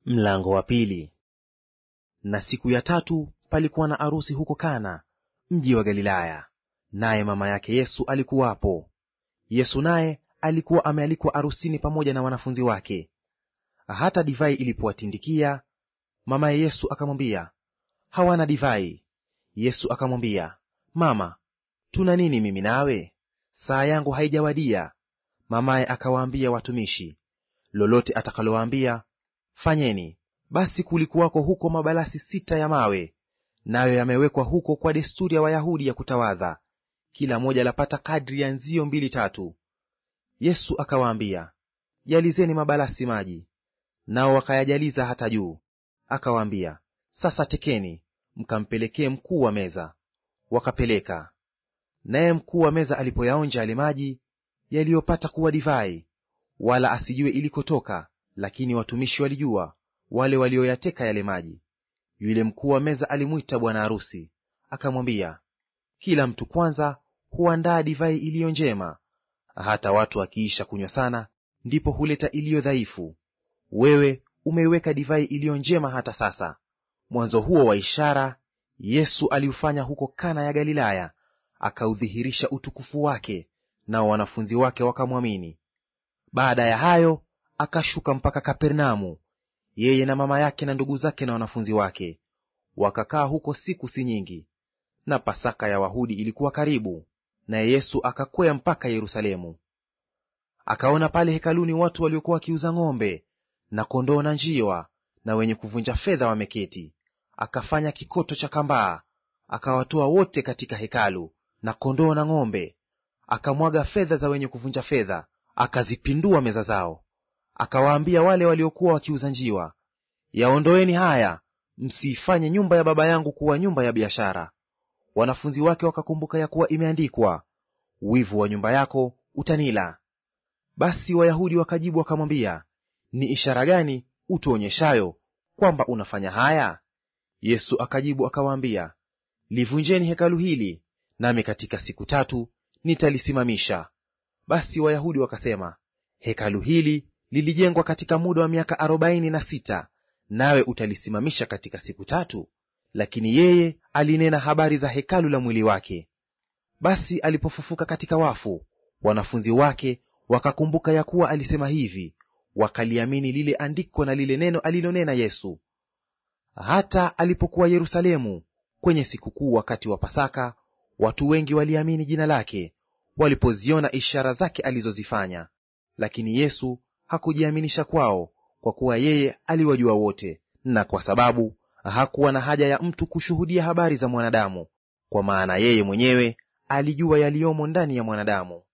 Mlango wa pili. Na siku ya tatu palikuwa na arusi huko Kana, mji wa Galilaya, naye mama yake Yesu alikuwapo. Yesu naye alikuwa amealikwa arusini pamoja na wanafunzi wake. Hata divai ilipowatindikia, mamaye Yesu akamwambia, hawana divai. Yesu akamwambia, Mama, tuna nini mimi nawe? Saa yangu haijawadia. Mamaye akawaambia watumishi, lolote atakalowaambia fanyeni. Basi kulikuwako huko mabalasi sita ya mawe, nayo yamewekwa huko kwa desturi ya Wayahudi ya kutawadha, kila moja lapata kadri ya nzio mbili tatu. Yesu akawaambia, jalizeni mabalasi maji. Nao wakayajaliza hata juu. Akawaambia, sasa tekeni, mkampelekee mkuu wa meza. Wakapeleka. Naye mkuu wa meza alipoyaonja yale maji yaliyopata kuwa divai, wala asijue ilikotoka lakini watumishi walijua, wale walioyateka yale maji. Yule mkuu wa meza alimwita bwana arusi, akamwambia, kila mtu kwanza huandaa divai iliyo njema, hata watu wakiisha kunywa sana, ndipo huleta iliyo dhaifu. Wewe umeiweka divai iliyo njema hata sasa. Mwanzo huo wa ishara Yesu aliufanya huko Kana ya Galilaya, akaudhihirisha utukufu wake, nao wanafunzi wake wakamwamini. Baada ya hayo akashuka mpaka Kapernaumu, yeye na mama yake na ndugu zake na wanafunzi wake. Wakakaa huko siku si nyingi. Na Pasaka ya Wayahudi ilikuwa karibu, naye Yesu akakwea mpaka Yerusalemu. Akaona pale hekaluni watu waliokuwa wakiuza ng'ombe na kondoo na njiwa, na wenye kuvunja fedha wameketi. Akafanya kikoto cha kambaa, akawatoa wote katika hekalu, na kondoo na ng'ombe. Akamwaga fedha za wenye kuvunja fedha, akazipindua meza zao. Akawaambia wale waliokuwa wakiuza njiwa, yaondoeni haya, msiifanye nyumba ya Baba yangu kuwa nyumba ya biashara. Wanafunzi wake wakakumbuka ya kuwa imeandikwa, wivu wa nyumba yako utanila. Basi Wayahudi wakajibu wakamwambia, ni ishara gani utuonyeshayo kwamba unafanya haya? Yesu akajibu akawaambia, livunjeni hekalu hili, nami katika siku tatu nitalisimamisha. Basi Wayahudi wakasema, hekalu hili lilijengwa katika muda wa miaka arobaini na sita, nawe utalisimamisha katika siku tatu? Lakini yeye alinena habari za hekalu la mwili wake. Basi alipofufuka katika wafu, wanafunzi wake wakakumbuka ya kuwa alisema hivi, wakaliamini lile andiko na lile neno alilonena Yesu. Hata alipokuwa Yerusalemu kwenye sikukuu wakati wa Pasaka, watu wengi waliamini jina lake, walipoziona ishara zake alizozifanya. Lakini Yesu hakujiaminisha kwao, kwa kuwa yeye aliwajua wote, na kwa sababu hakuwa na haja ya mtu kushuhudia habari za mwanadamu, kwa maana yeye mwenyewe alijua yaliyomo ndani ya mwanadamu.